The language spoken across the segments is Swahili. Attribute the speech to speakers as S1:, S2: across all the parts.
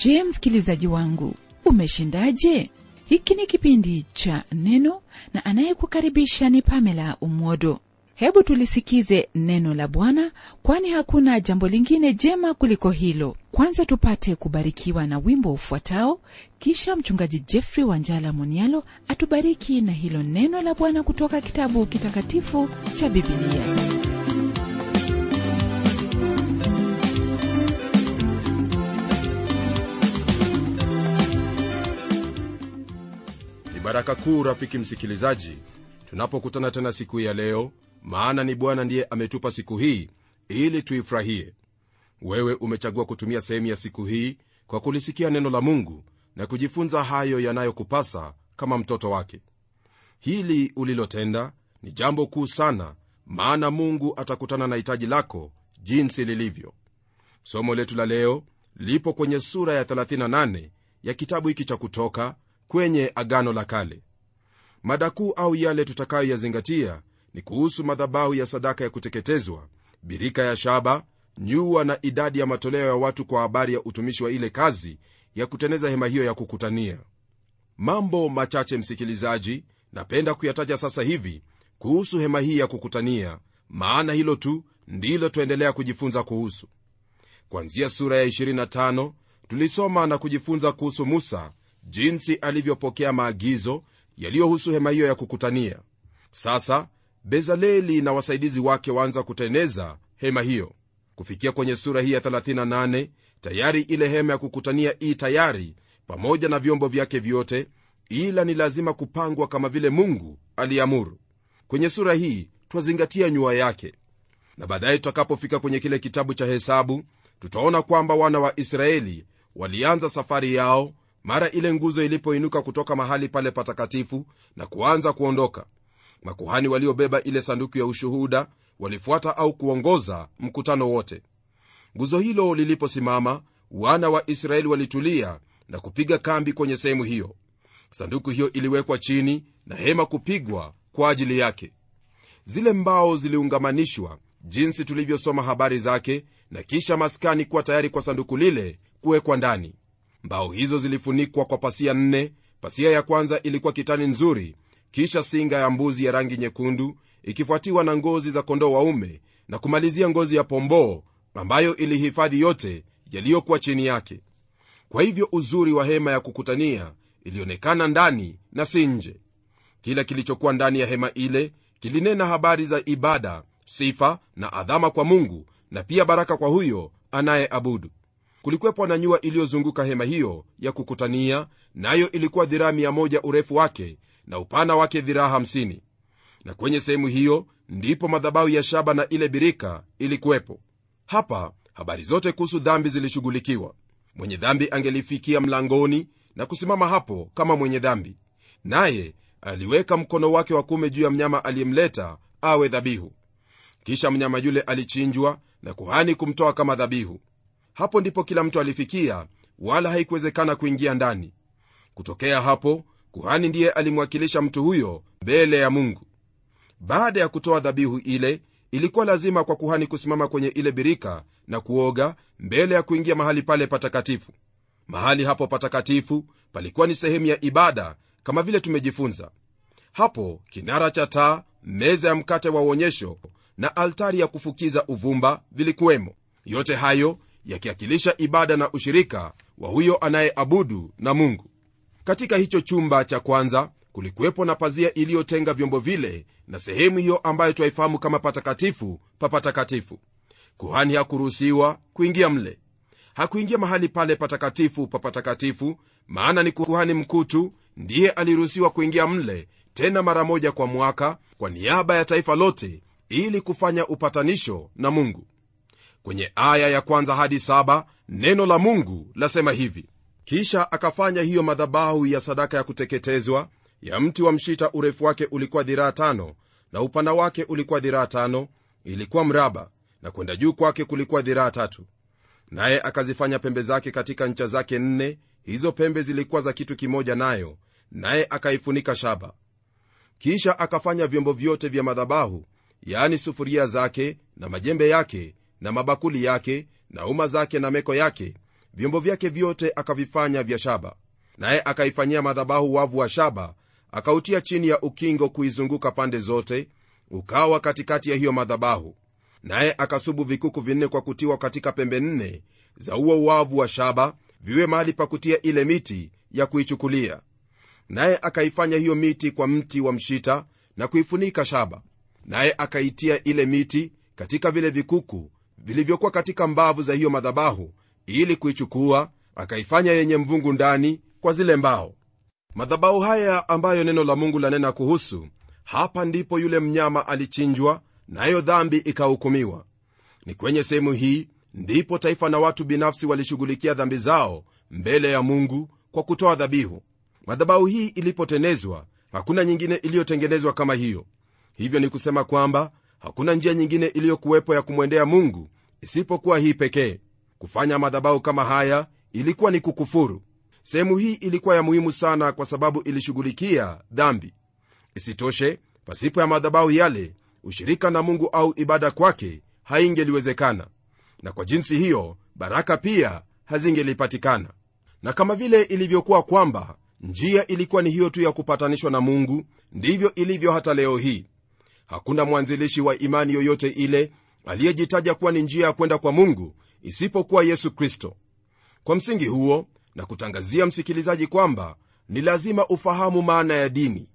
S1: je msikilizaji wangu umeshindaje hiki ni kipindi cha neno na anayekukaribisha ni pamela umwodo hebu tulisikize neno la bwana kwani hakuna jambo lingine jema kuliko hilo kwanza tupate kubarikiwa na wimbo ufuatao kisha mchungaji jeffrey wanjala monialo atubariki na hilo neno la bwana kutoka kitabu kitakatifu cha bibilia
S2: ni baraka kuu rafiki msikilizaji tunapokutana tena siku hii ya leo maana ni bwana ndiye ametupa siku hii ili tuifurahie wewe umechagua kutumia sehemu ya siku hii kwa kulisikia neno la mungu na kujifunza hayo yanayokupasa kama mtoto wake hili ulilotenda ni jambo kuu sana maana mungu atakutana na hitaji lako jinsi lilivyo somo letu la leo lipo kwenye sura ya 38 ya kitabu hiki cha kutoka kwenye agano la kale mada kuu au yale tutakayoyazingatia ni kuhusu madhabahu ya sadaka ya kuteketezwa birika ya shaba nyua na idadi ya matoleo ya watu kwa habari ya utumishi wa ile kazi ya kuteneza hema hiyo ya kukutania mambo machache msikilizaji napenda kuyataja sasa hivi kuhusu hema hii ya kukutania maana hilo tu ndilo tuendelea kujifunza kuhusu kwanzia sura ya 25 tulisoma na kujifunza kuhusu musa jinsi alivyopokea maagizo yaliyohusu hema hiyo ya kukutania sasa bezaleli na wasaidizi wake waanza kuteneza hema hiyo kufikia kwenye sura hii ya 38 tayari ile hema ya kukutania ii tayari pamoja na vyombo vyake vyote ila ni lazima kupangwa kama vile mungu aliamuru kwenye sura hii twazingatia nyua yake na baadaye tutakapofika kwenye kile kitabu cha hesabu tutaona kwamba wana wa israeli walianza safari yao mara ile nguzo ilipoinuka kutoka mahali pale patakatifu na kuanza kuondoka makuhani waliobeba ile sanduku ya ushuhuda walifuata au kuongoza mkutano wote nguzo hilo liliposimama wana wa israeli walitulia na kupiga kambi kwenye sehemu hiyo sanduku hiyo iliwekwa chini na hema kupigwa kwa ajili yake zile mbao ziliungamanishwa jinsi tulivyosoma habari zake na kisha maskani kuwa tayari kwa sanduku lile kuwekwa ndani mbao hizo zilifunikwa kwa pasia nne pasia ya kwanza ilikuwa kitani nzuri kisha singa ya mbuzi ya rangi nyekundu ikifuatiwa na ngozi za kondoo waume na kumalizia ngozi ya pomboo ambayo ilihifadhi yote yaliyokuwa chini yake kwa hivyo uzuri wa hema ya kukutania ilionekana ndani na si nje kila kilichokuwa ndani ya hema ile kilinena habari za ibada sifa na adhama kwa mungu na pia baraka kwa huyo anayeabudu kulikuwepo na nyua iliyozunguka hema hiyo ya kukutania nayo ilikuwa dhiraa 1 urefu wake na upana wake dhiraa 50 na kwenye sehemu hiyo ndipo madhabahu ya shaba na ile birika ilikuwepo hapa habari zote kuhusu dhambi zilishughulikiwa mwenye dhambi angelifikia mlangoni na kusimama hapo kama mwenye dhambi naye aliweka mkono wake wa kume juu ya mnyama aliyemleta awe dhabihu kisha mnyama yule alichinjwa na kuhani kumtoa kama dhabihu hapo ndipo kila mtu alifikia wala haikuwezekana kuingia ndani kutokea hapo kuhani ndiye alimwakilisha mtu huyo mbele ya mungu baada ya kutoa dhabihu ile ilikuwa lazima kwa kuhani kusimama kwenye ile birika na kuoga mbele ya kuingia mahali pale patakatifu mahali hapo patakatifu palikuwa ni sehemu ya ibada kama vile tumejifunza hapo kinara cha taa meza ya mkate wa uonyesho na altari ya kufukiza uvumba vilikuwemo yote hayo yakiakilisha ibada na ushirika wa huyo anayeabudu na mungu katika hicho chumba cha kwanza kulikuwepo na pazia iliyotenga vyombo vile na sehemu hiyo ambayo twaifahamu kama patakatifu pa patakatifu kuhani hakuruhusiwa kuingia mle hakuingia mahali pale patakatifu pa patakatifu maana ni kuhani mkuu tu ndiye aliruhusiwa kuingia mle tena mara moja kwa mwaka kwa niaba ya taifa lote ili kufanya upatanisho na mungu kwenye aya ya kwanza hadi saba neno la mungu lasema hivi kisha akafanya hiyo madhabahu ya sadaka ya kuteketezwa ya mti wa mshita urefu wake ulikuwa dhiraa tano na upana wake ulikuwa dhiraa tano ilikuwa mraba na kwenda juu kwake kulikuwa dhiraa tatu naye akazifanya pembe zake katika ncha zake nne hizo pembe zilikuwa za kitu kimoja nayo naye akaifunika shaba kisha akafanya vyombo vyote vya madhabahu yaani sufuria zake na majembe yake na mabakuli yake na uma zake na meko yake vyombo vyake vyote akavifanya vya shaba naye akaifanyia madhabahu wavu wa shaba akautia chini ya ukingo kuizunguka pande zote ukawa katikati ya hiyo madhabahu naye akasubu vikuku vinne kwa kutiwa katika pembe nne za uo wavu wa shaba viwe mahali pa kutia ile miti ya kuichukulia naye akaifanya hiyo miti kwa mti wa mshita na kuifunika shaba naye akaitia ile miti katika vile vikuku vilivyokuwa katika mbavu za hiyo madhabahu ili kuichukua akaifanya yenye mvungu ndani kwa zile mbao madhabahu haya ambayo neno la mungu lanena kuhusu hapa ndipo yule mnyama alichinjwa nayo dhambi ikahukumiwa ni kwenye sehemu hii ndipo taifa na watu binafsi walishughulikia dhambi zao mbele ya mungu kwa kutoa dhabihu madhabahu hii ilipotenezwa hakuna nyingine iliyotengenezwa kama hiyo hivyo ni kusema kwamba hakuna njia nyingine iliyokuwepo ya kumwendea mungu isipokuwa hii pekee kufanya madhabahu kama haya ilikuwa ni kukufuru sehemu hii ilikuwa ya muhimu sana kwa sababu ilishughulikia dhambi isitoshe pasipo ya madhabahu yale ushirika na mungu au ibada kwake haingeliwezekana na kwa jinsi hiyo baraka pia hazingelipatikana na kama vile ilivyokuwa kwamba njia ilikuwa ni hiyo tu ya kupatanishwa na mungu ndivyo ilivyo hata leo hii hakuna mwanzilishi wa imani yoyote ile aliyejitaja kuwa ni njia ya kwenda kwa mungu isipokuwa yesu kristo kwa msingi huo na kutangazia msikilizaji kwamba ni lazima ufahamu maana ya dini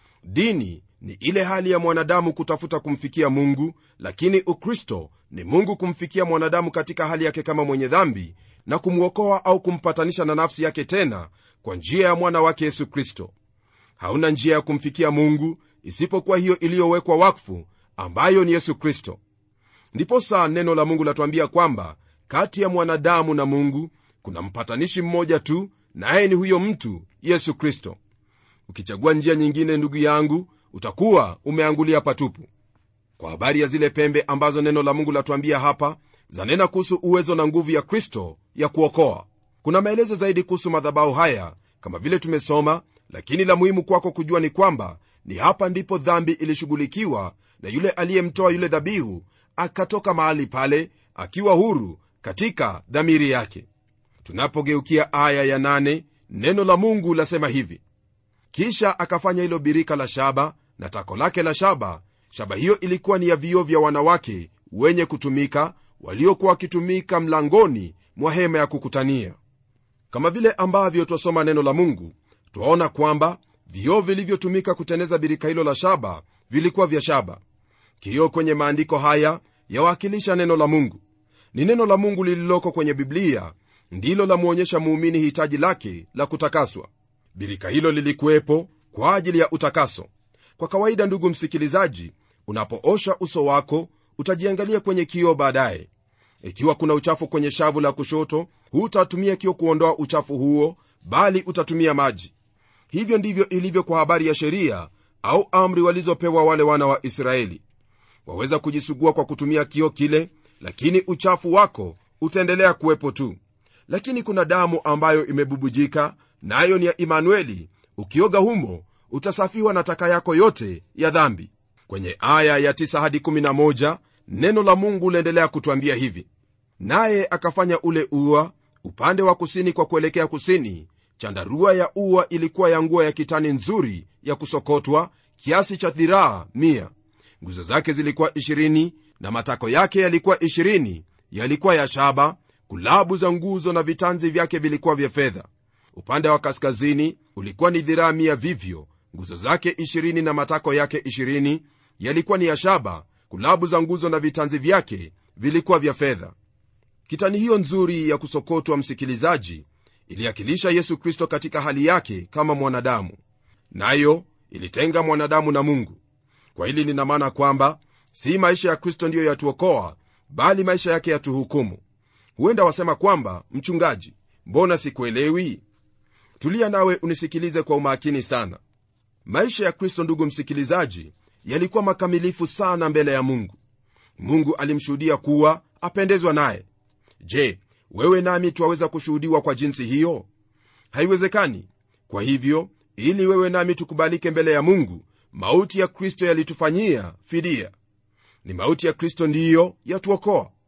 S2: dini ni ile hali ya mwanadamu kutafuta kumfikia mungu lakini ukristo ni mungu kumfikia mwanadamu katika hali yake kama mwenye dhambi na kumwokoa au kumpatanisha na nafsi yake tena kwa njia ya mwana wake yesu kristo hauna njia ya kumfikia mungu isipokuwa hiyo iliyowekwa wakfu ambayo ni yesu kristo ndiposa neno la mungu latuambia kwamba kati ya mwanadamu na mungu kuna mpatanishi mmoja tu naye ni huyo mtu yesu kristo ukichagua njia nyingine ndugu yangu utakuwa umeangulia patupu kwa habari ya zile pembe ambazo neno la mungu latuambia hapa zanena kuhusu uwezo na nguvu ya kristo ya kuokoa kuna maelezo zaidi kuhusu madhabahu haya kama vile tumesoma lakini la muhimu kwako kujua ni kwamba ni hapa ndipo dhambi ilishughulikiwa na yule aliyemtoa yule dhabihu akatoka mahali pale akiwa huru katika dhamiri yake tunapogeukia aya ya nane, neno la mungu lasema hivi kisha akafanya hilo birika la shaba na tako lake la shaba shaba hiyo ilikuwa ni ya vioo vya wanawake wenye kutumika waliokuwa wakitumika mlangoni mwa hema ya kukutania kama vile ambavyo twasoma neno la mungu twaona kwamba vioo vilivyotumika kuteneza birika hilo la shaba vilikuwa vya shaba kioo kwenye maandiko haya yawakilisha neno la mungu ni neno la mungu lililoko kwenye biblia ndilo lamwonyesha muumini hitaji lake la kutakaswa birika hilo lilikuwepo kwa ajili ya utakaso kwa kawaida ndugu msikilizaji unapoosha uso wako utajiangalia kwenye kioo baadaye ikiwa kuna uchafu kwenye shavu la kushoto hutatumia kio kuondoa uchafu huo bali utatumia maji hivyo ndivyo ilivyo kwa habari ya sheria au amri walizopewa wale wana wa israeli waweza kujisugua kwa kutumia kio kile lakini uchafu wako utaendelea kuwepo tu lakini kuna damu ambayo imebubujika nayo na ni ya imanueli ukioga humo utasafiwa na taka yako yote ya dhambi kwenye aya ya 9 hadi 11 neno la mungu laendelea kutwambia hivi naye akafanya ule ua upande wa kusini kwa kuelekea kusini chandarua ya ua ilikuwa ya nguo ya kitani nzuri ya kusokotwa kiasi cha dhiraa mia nguzo zake zilikuwa 20 na matako yake yalikuwa 20 yalikuwa ya shaba kulabu za nguzo na vitanzi vyake vilikuwa vya fedha upande wa kaskazini ulikuwa ni dhiraa mia vivyo nguzo zake 20 na matako yake 20 yalikuwa ni ya shaba kulabu za nguzo na vitanzi vyake vilikuwa vya fedha kitani hiyo nzuri ya kusokotwa msikilizaji iliakilisha yesu kristo katika hali yake kama mwanadamu nayo ilitenga mwanadamu na mungu kwa hili lina maana kwamba si maisha ya kristo ndiyo yatuokoa bali maisha yake yatuhukumu huenda wasema kwamba mchungaji mbona sikuelewi tulia nawe unisikilize kwa umakini sana maisha ya kristo ndugu msikilizaji yalikuwa makamilifu sana mbele ya mungu mungu alimshuhudia kuwa apendezwa naye je wewe nami twaweza kushuhudiwa kwa jinsi hiyo haiwezekani kwa hivyo ili wewe nami tukubalike mbele ya mungu mauti ya kristo yalitufanyia fidia ni mauti ya kristo ndiyo yatuokoa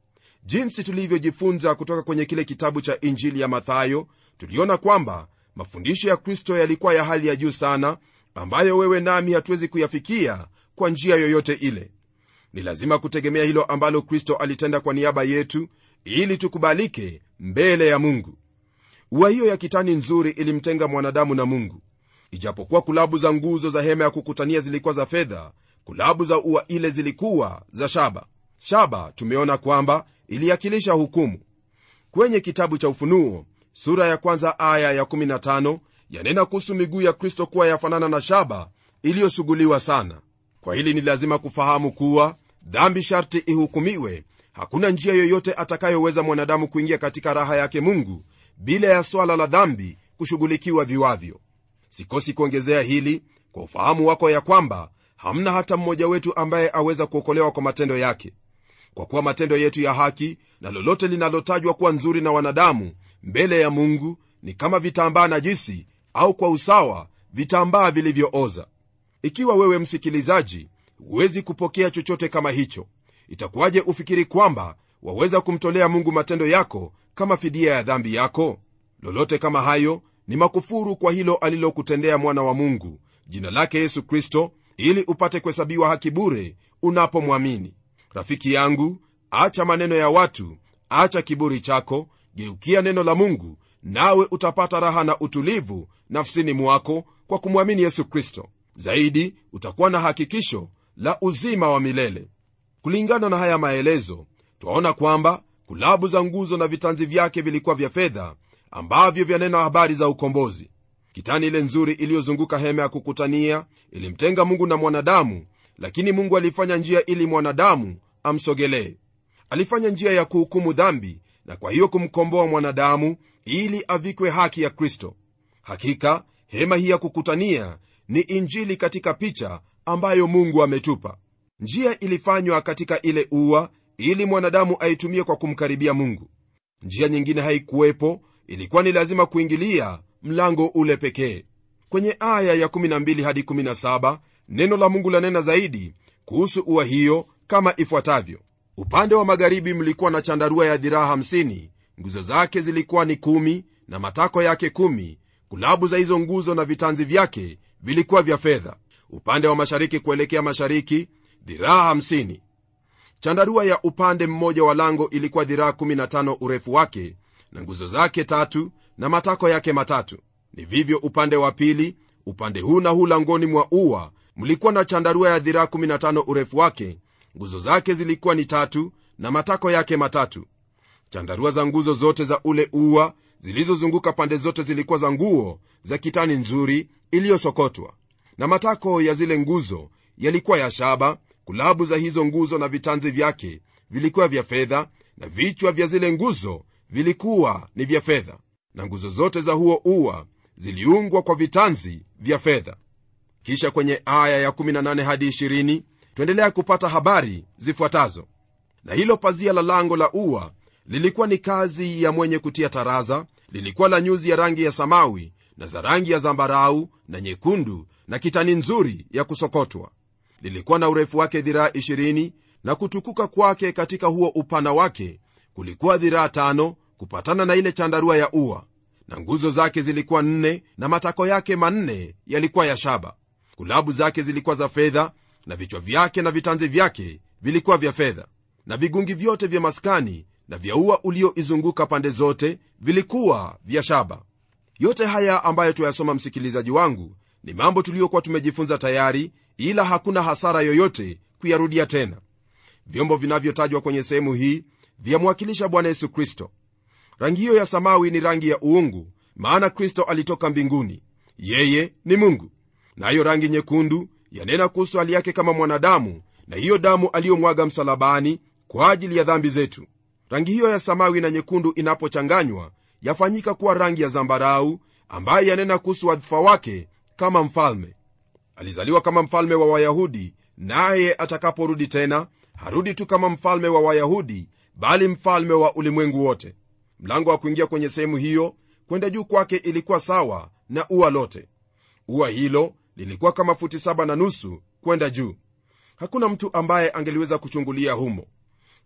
S2: jinsi tulivyojifunza kutoka kwenye kile kitabu cha injili ya mathayo tuliona kwamba mafundisho ya kristo yalikuwa ya hali ya juu sana ambayo wewe nami hatuwezi kuyafikia kwa njia yoyote ile ni lazima kutegemea hilo ambalo kristo alitenda kwa niaba yetu ili tukubalike mbele ya mungu ua hiyo ya kitani nzuri ilimtenga mwanadamu na mungu ijapokuwa kulabu za nguzo za hema ya kukutania zilikuwa za fedha kulabu za ua ile zilikuwa za shaba shaba tumeona kwamba iliakilisha hukumu kwenye kitabu cha ufunuo sura ya kwanza aya ya 15 yanena kuhusu miguu ya kristo kuwa yafanana na shaba iliyosuguliwa sana kwa hili ni lazima kufahamu kuwa dhambi sharti ihukumiwe hakuna njia yoyote atakayoweza mwanadamu kuingia katika raha yake mungu bila ya swala la dhambi kushughulikiwa viwavyo sikosi kuongezea hili kwa ufahamu wako ya kwamba hamna hata mmoja wetu ambaye aweza kuokolewa kwa matendo yake kwa kuwa matendo yetu ya haki na lolote linalotajwa kuwa nzuri na wanadamu mbele ya mungu ni kama vitambaa najisi au kwa usawa vitambaa vilivyooza ikiwa wewe msikilizaji huwezi kupokea chochote kama hicho itakuwaje ufikiri kwamba waweza kumtolea mungu matendo yako kama fidia ya dhambi yako lolote kama hayo ni makufuru kwa hilo alilokutendea mwana wa mungu jina lake yesu kristo ili upate kuhesabiwa haki bure unapomwamini rafiki yangu acha maneno ya watu acha kiburi chako geukia neno la mungu nawe utapata raha na utulivu nafsini mwako kwa kumwamini yesu kristo zaidi utakuwa na hakikisho la uzima wa milele kulingana na haya maelezo twaona kwamba kulabu za nguzo na vitanzi vyake vilikuwa vya fedha ambavyo vyanena habari za ukombozi kitani ile nzuri iliyozunguka hema ya kukutania ilimtenga mungu na mwanadamu lakini mungu alifanya njia ili mwanadamu amsogelee alifanya njia ya kuhukumu dhambi na kwa hiyo kumkomboa mwanadamu ili avikwe haki ya kristo hakika hema hii ya kukutania ni injili katika picha ambayo mungu ametupa njia ilifanywa katika ile ua ili mwanadamu aitumie kwa kumkaribia mungu njia nyingine haikuwepo ilikuwa ni lazima kuingilia mlango ule pekee kwenye aya ya 12 hadi 17 neno la mungu lanena zaidi kuhusu ua hiyo kama ifuatavyo upande wa magharibi mlikuwa na chandarua ya dhiraa 50 nguzo zake zilikuwa ni kumi na matako yake kumi kulabu za hizo nguzo na vitanzi vyake vilikuwa vya fedha upande wa mashariki kuelekea mashariki dhiraa 50 chandarua ya upande mmoja wa lango ilikuwa dhiraa 15 urefu wake na nguzo zake tatu na matako yake matatu ni vivyo upande wa pili upande huu na huu langoni mwa ua mlikuwa na chandarua ya dhiraa 15 urefu wake nguzo zake zilikuwa ni tatu na matako yake matatu chandarua za nguzo zote za ule ua zilizozunguka pande zote zilikuwa za nguo za kitani nzuri iliyosokotwa na matako ya zile nguzo yalikuwa ya shaba kulabu za hizo nguzo na vitanzi vyake vilikuwa vya fedha na vichwa vya zile nguzo vilikuwa ni vya fedha na nguzo zote za huo ua ziliungwa kwa vitanzi vya fedha kisha kwenye aya ya 18 hadi 20 twaendelea kupata habari zifuatazo na hilo pazia la lango la ua lilikuwa ni kazi ya mwenye kutia taraza lilikuwa la nyuzi ya rangi ya samawi na za rangi ya zambarau na nyekundu na kitani nzuri ya kusokotwa lilikuwa na urefu wake dhiraa 20 na kutukuka kwake katika huo upana wake kulikuwa dhiraa tano kupatana na ile chandarua ya ua na nguzo zake zilikuwa nne na matako yake manne yalikuwa ya shaba kulabu zake zilikuwa za fedha na vichwa vyake na vitanzi vyake vilikuwa vya fedha na vigungi vyote vya maskani na vya ua ulioizunguka pande zote vilikuwa vya shaba yote haya ambayo tuyasoma msikilizaji wangu ni mambo tuliyokuwa tumejifunza tayari ila hakuna hasara yoyote kuyarudia tena vyombo vinavyotajwa kwenye sehemu hii vyamwakilisha bwana yesu kristo rangi hiyo ya samawi ni rangi ya uungu maana kristo alitoka mbinguni yeye ni mungu nayo na rangi nyekundu yanena kuhusu hali yake kama mwanadamu na hiyo damu aliyomwaga msalabani kwa ajili ya dhambi zetu rangi hiyo ya samawi na nyekundu inapochanganywa yafanyika kuwa rangi ya zambarau ambaye yanena kuhusu wadhifa wake kama mfalme alizaliwa kama mfalme wa wayahudi naye atakaporudi tena harudi tu kama mfalme wa wayahudi bali mfalme wa ulimwengu wote mlango wa kuingia kwenye sehemu hiyo kwenda juu kwake ilikuwa sawa na ua lote ua hilo lilikuwa kama futi saba na nusu kwenda juu hakuna mtu ambaye angeliweza kuchungulia humo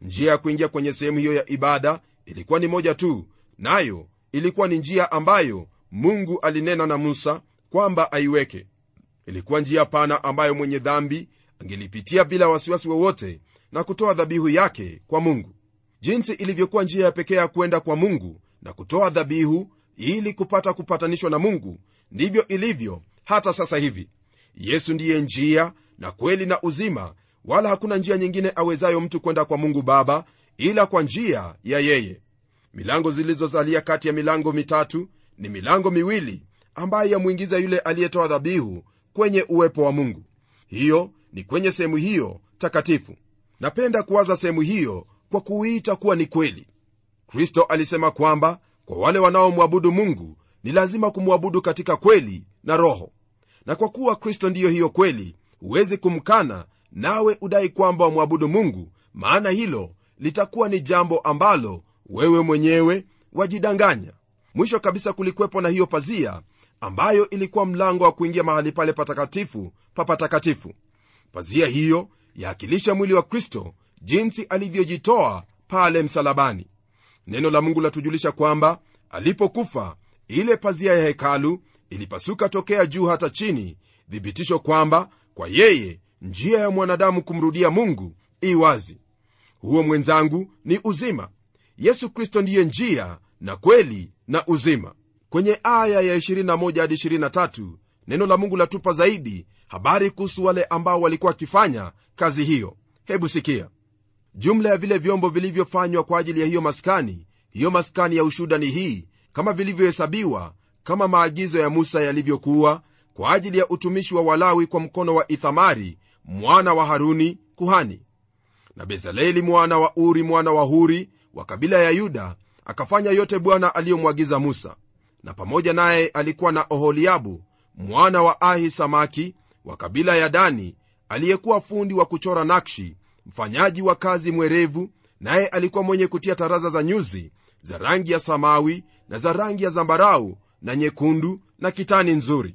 S2: njia ya kuingia kwenye sehemu hiyo ya ibada ilikuwa ni moja tu nayo ilikuwa ni njia ambayo mungu alinena na musa kwamba aiweke ilikuwa njia pana ambayo mwenye dhambi angelipitia bila wasiwasi wowote na kutoa dhabihu yake kwa mungu jinsi ilivyokuwa njia ya pekee ya kwenda kwa mungu na kutoa dhabihu ili kupata kupatanishwa na mungu ndivyo ilivyo hata sasa hivi yesu ndiye njia na kweli na uzima wala hakuna njia nyingine awezayo mtu kwenda kwa mungu baba ila kwa njia ya yeye milango zilizozalia kati ya milango mitatu ni milango miwili ambayo yamwingiza yule aliyetoa dhabihu kwenye uwepo wa mungu hiyo ni kwenye sehemu hiyo takatifu napenda kuwaza sehemu hiyo kwa kuiita kuwa ni kweli kristo alisema kwamba kwa wale wanaomwabudu mungu ni lazima kumwabudu katika kweli na roho na kwa kuwa kristo ndiyo hiyo kweli huwezi kumkana nawe udai kwamba wamwabudu mungu maana hilo litakuwa ni jambo ambalo wewe mwenyewe wajidanganya mwisho kabisa kulikuwepo na hiyo pazia ambayo ilikuwa mlango wa kuingia mahali pale patakatifu pa patakatifu pazia hiyo yaakilisha mwili wa kristo jinsi alivyojitoa pale msalabani neno la mungu latujulisha kwamba alipokufa ile pazia ya hekalu ilipasuka tokea juu hata chini thibitisho kwamba kwa yeye njia ya mwanadamu kumrudia mungu i wazi huo mwenzangu ni uzima yesu kristo ndiye njia na kweli na uzima kwenye aya ya 21 hadi 23 neno la mungu latupa zaidi habari kuhusu wale ambao walikuwa wakifanya kazi hiyo hebu sikia jumla ya vile vyombo vilivyofanywa kwa ajili ya hiyo maskani hiyo maskani ya ushuda ni hii kama vilivyohesabiwa kama maagizo ya musa yalivyokuwa kwa ajili ya utumishi wa walawi kwa mkono wa ithamari mwana wa haruni kuhani na bezaleli mwana wa uri mwana wa huri wa kabila ya yuda akafanya yote bwana aliyomwagiza musa na pamoja naye alikuwa na oholiabu mwana wa ahi samaki wa kabila ya dani aliyekuwa fundi wa kuchora nakshi mfanyaji wa kazi mwerevu naye alikuwa mwenye kutia taraza za nyuzi za rangi ya samawi na za rangi ya zambarau na nyekundu na kitani nzuri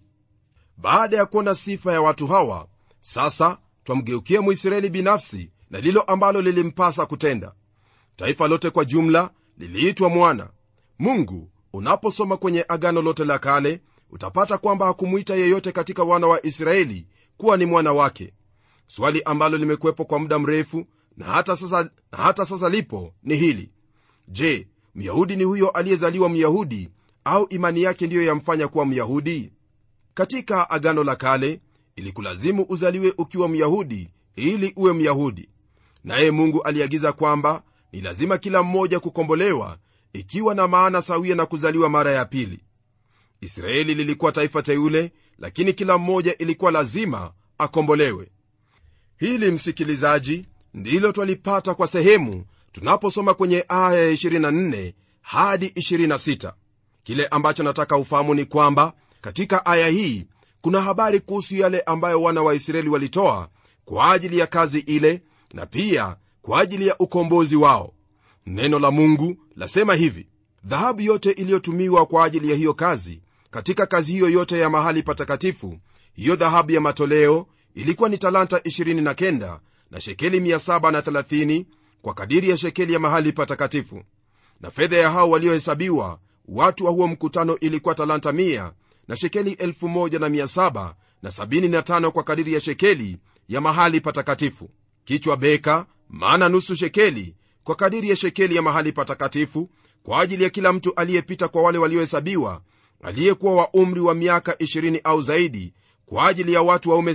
S2: baada ya kuona sifa ya watu hawa sasa twamgeukia mwisraeli binafsi na lilo ambalo lilimpasa kutenda taifa lote kwa jumla liliitwa mwana mungu unaposoma kwenye agano lote la kale utapata kwamba hakumwita yeyote katika wana wa israeli kuwa ni mwana wake swali ambalo limekuwepo kwa muda mrefu na hata sasa, na hata sasa lipo ni hili je myahudi ni huyo aliyezaliwa myahudi au imani yake ndiyo yamfanya kuwa myahudi katika agano la kale ilikulazimu uzaliwe ukiwa myahudi ili uwe myahudi naye mungu aliagiza kwamba ni lazima kila mmoja kukombolewa ikiwa na maana sawia na kuzaliwa mara ya pili israeli lilikuwa taifa teule lakini kila mmoja ilikuwa lazima akombolewe hili msikilizaji ndilo twalipata kwa sehemu tunaposoma kwenye aya ya 24 hadi 26 kile ambacho nataka ufahamu ni kwamba katika aya hii kuna habari kuhusu yale ambayo wana wa israeli walitoa kwa ajili ya kazi ile na pia kwa ajili ya ukombozi wao neno la mungu lasema hivi dhahabu yote iliyotumiwa kwa ajili ya hiyo kazi katika kazi hiyo yote ya mahali patakatifu hiyo dhahabu ya matoleo ilikuwa ni talanta 29 na shekeli 730 kwa kadiri ya shekeli ya mahali patakatifu na fedha ya hao waliohesabiwa watu wa huo mkutano ilikuwa talanta 100 na shekeli 1775 na 75 kwa kadiri ya shekeli ya mahali patakatifu kichwa beka maana nusu shekeli kwa kadiri ya shekeli ya mahali patakatifu kwa ajili ya kila mtu aliyepita kwa wale waliohesabiwa aliyekuwa wa umri wa miaka 20 au zaidi kwa ajili ya watu waume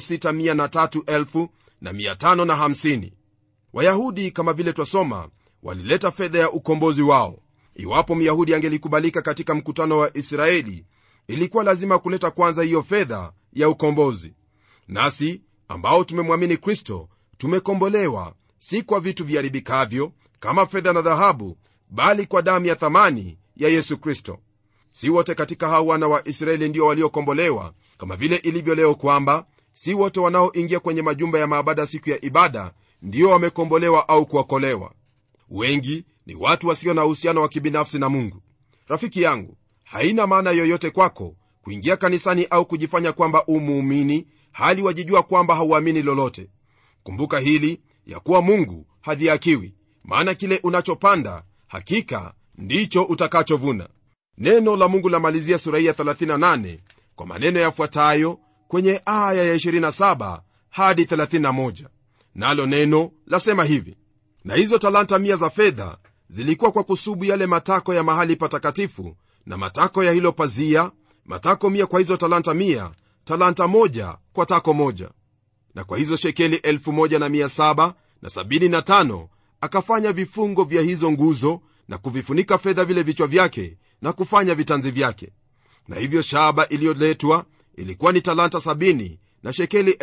S2: 6 wayahudi kama vile twasoma walileta fedha ya ukombozi wao iwapo myahudi angelikubalika katika mkutano wa israeli ilikuwa lazima kuleta kwanza hiyo fedha ya ukombozi nasi ambao tumemwamini kristo tumekombolewa si kwa vitu viharibikavyo kama fedha na dhahabu bali kwa damu ya thamani ya yesu kristo si wote katika hao wana wa israeli ndio waliokombolewa kama vile ilivyo leo kwamba si wote wanaoingia kwenye majumba ya maabada siku ya ibada ndio wamekombolewa au kuokolewa wengi ni watu wasio na uhusiano wa kibinafsi na mungu rafiki yangu haina maana yoyote kwako kuingia kanisani au kujifanya kwamba umuumini hali wajijua kwamba hauamini lolote kumbuka hili ya kuwa mungu hadhiakiwi maana kile unachopanda hakika ndicho utakachovuna neno la mungu lamalizia sura hii ya 38 kwa maneno yafuatayo kwenye aya ya 27 hadi 31 nalo neno lasema hivi na hizo talanta mia za fedha zilikuwa kwa kusubu yale matako ya mahali patakatifu na matako ya hilo pazia matako mia kwa hizo talanta mia talanta moja kwa tako moja na kwa hizo shekeli 1775 akafanya vifungo vya hizo nguzo na kuvifunika fedha vile vichwa vyake na kufanya vitanzi vyake na hivyo shaba iliyoletwa ilikuwa ni talanta 70 na shekeli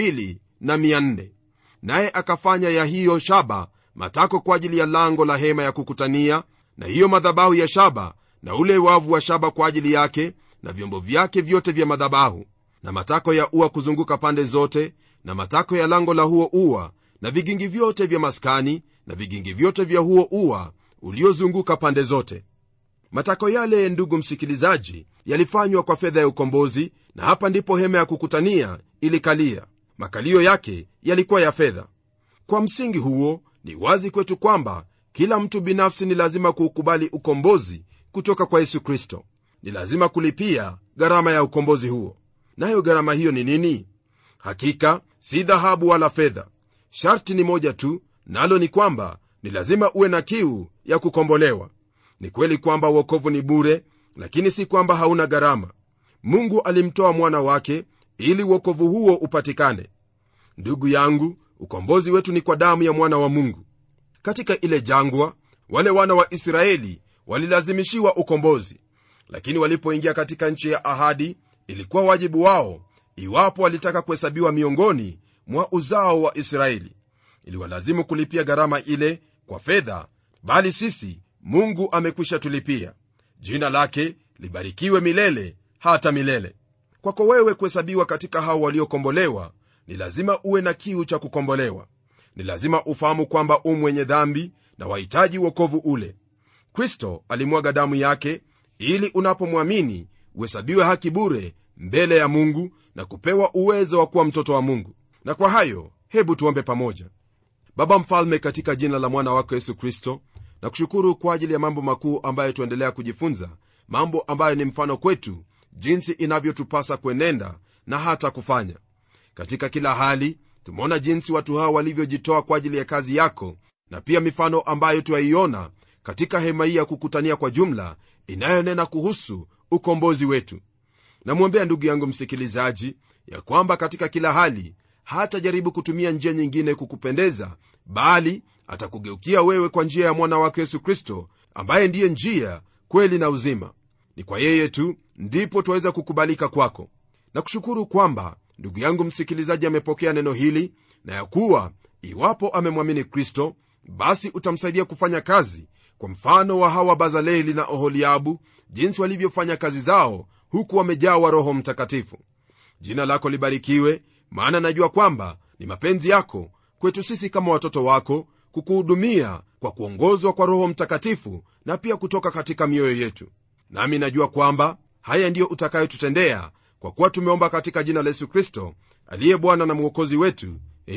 S2: 2400 naye akafanya ya hiyo shaba matako kwa ajili ya lango la hema ya kukutania na hiyo madhabahu ya shaba na ule wavu wa shaba kwa ajili yake na vyombo vyake vyote vya madhabahu na matako ya ua kuzunguka pande zote na matako ya lango la huo ua na vigingi vyote vya maskani na vigingi vyote vya huo ua uliozunguka pande zote matako yale ndugu msikilizaji yalifanywa kwa fedha ya ukombozi na hapa ndipo hema ya kukutania ilikalia makalio yake yalikuwa ya fedha kwa msingi huo ni wazi kwetu kwamba kila mtu binafsi ni lazima kuukubali ukombozi kutoka kwa yesu kristo ni lazima kulipia gharama ya ukombozi huo nayo gharama hiyo ni nini hakika si dhahabu wala fedha sharti ni moja tu nalo ni kwamba ni lazima uwe na kiu ya kukombolewa ni kweli kwamba uokovu ni bure lakini si kwamba hauna gharama mungu alimtoa mwana wake ili uokovu huo upatikane ndugu yangu ukombozi wetu ni kwa damu ya mwana wa mungu katika ile jangwa wale wana wa israeli walilazimishiwa ukombozi lakini walipoingia katika nchi ya ahadi ilikuwa wajibu wao iwapo walitaka kuhesabiwa miongoni mwa uzao wa israeli iliwalazimu kulipia gharama ile kwa fedha bali sisi mungu amekwisha tulipia jina lake libarikiwe milele hata milele kwako wewe kuhesabiwa katika hao waliokombolewa ni lazima uwe na kiu cha kukombolewa ni lazima ufahamu kwamba u mwenye dhambi na wahitaji uokovu ule kristo alimwaga damu yake ili unapomwamini uhesabiwe haki bure mbele ya mungu na kupewa uwezo wa kuwa mtoto wa mungu na kwa hayo hebu tuombe pamoja baba mfalme katika jina la mwana wako yesu kristo na kushukuru kwa ajili ya mambo makuu ambayo tuendelea kujifunza mambo ambayo ni mfano kwetu jinsi inavyotupasa kuenenda na hata kufanya katika kila hali tumeona jinsi watu hao walivyojitoa kwa ajili ya kazi yako na pia mifano ambayo twaiona katika hema hii ya kukutania kwa jumla inayonena kuhusu ukombozi wetu namwombea ndugu yangu msikilizaji ya kwamba katika kila hali hatajaribu kutumia njia nyingine kukupendeza bali atakugeukia wewe kwa njia ya mwana wake yesu kristo ambaye ndiye njia kweli na uzima ni kwa yeye tu ndipo twaweza kukubalika kwako na kushukuru kwamba ndugu yangu msikilizaji amepokea neno hili na ya kuwa iwapo amemwamini kristo basi utamsaidia kufanya kazi kwa mfano wa hawa bazaleli na oholiabu jinsi walivyofanya kazi zao huku wamejawa roho mtakatifu jina lako libarikiwe maana najua kwamba ni mapenzi yako kwetu sisi kama watoto wako kukuhudumia kwa kuongozwa kwa roho mtakatifu na pia kutoka katika mioyo yetu nami najua kwamba haya ndiyo utakayotutendea kwa kuwa tumeomba katika jina la yesu kristo aliye bwana na mwokozi wetu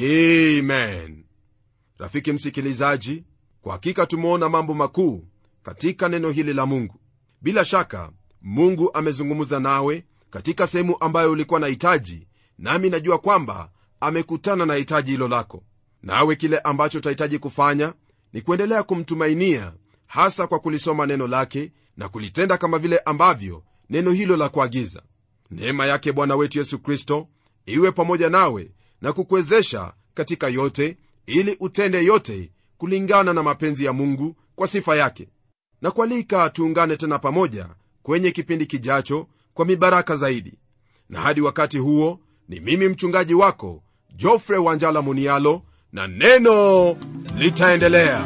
S2: amen rafiki msikilizaji kwa hakika tumeona mambo makuu katika neno hili la mungu bila shaka mungu amezungumza nawe katika sehemu ambayo ulikuwa na hitaji nami najua kwamba amekutana na hitaji hilo lako nawe kile ambacho utahitaji kufanya ni kuendelea kumtumainia hasa kwa kulisoma neno lake na kulitenda kama vile ambavyo neno hilo la kuagiza neema yake bwana wetu yesu kristo iwe pamoja nawe na kukuwezesha katika yote ili utende yote kulingana na mapenzi ya mungu kwa sifa yake na kualika tuungane tena pamoja kwenye kipindi kijacho kwa mibaraka zaidi na hadi wakati huo ni mimi mchungaji wako jofre wanjala munialo na neno litaendelea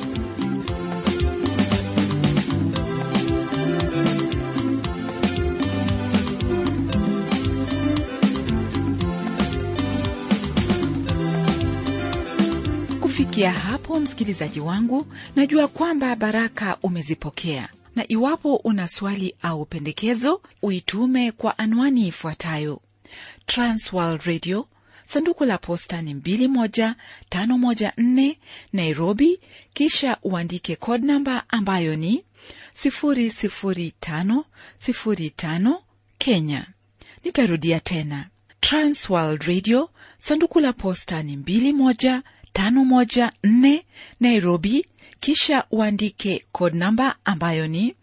S1: kufikia hapo msikilizaji wangu najua kwamba baraka umezipokea na iwapo una swali au pendekezo uitume kwa anwani ifuatayo transworld radio sanduku la posta ni 21514 nairobi kisha uandike code namba ambayo ni 00505 kenya nitarudia tena transworld radio sanduku la posta ni 21514 nairobi kisha uandike code namba ambayo ni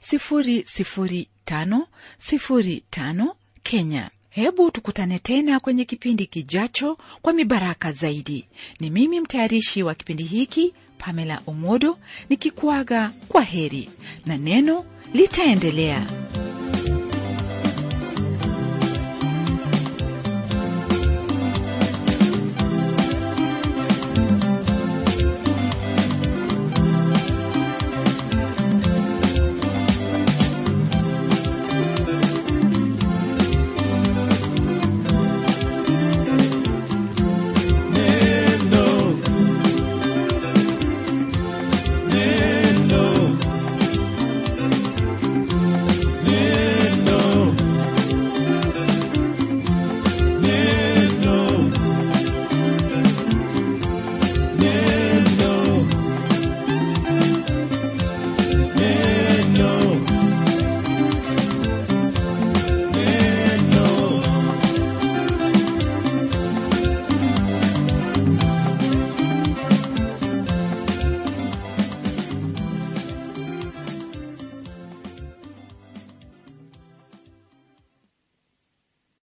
S1: 00505 kenya hebu tukutane tena kwenye kipindi kijacho kwa mibaraka zaidi ni mimi mtayarishi wa kipindi hiki pamela omodo nikikuaga kwa heri na neno litaendelea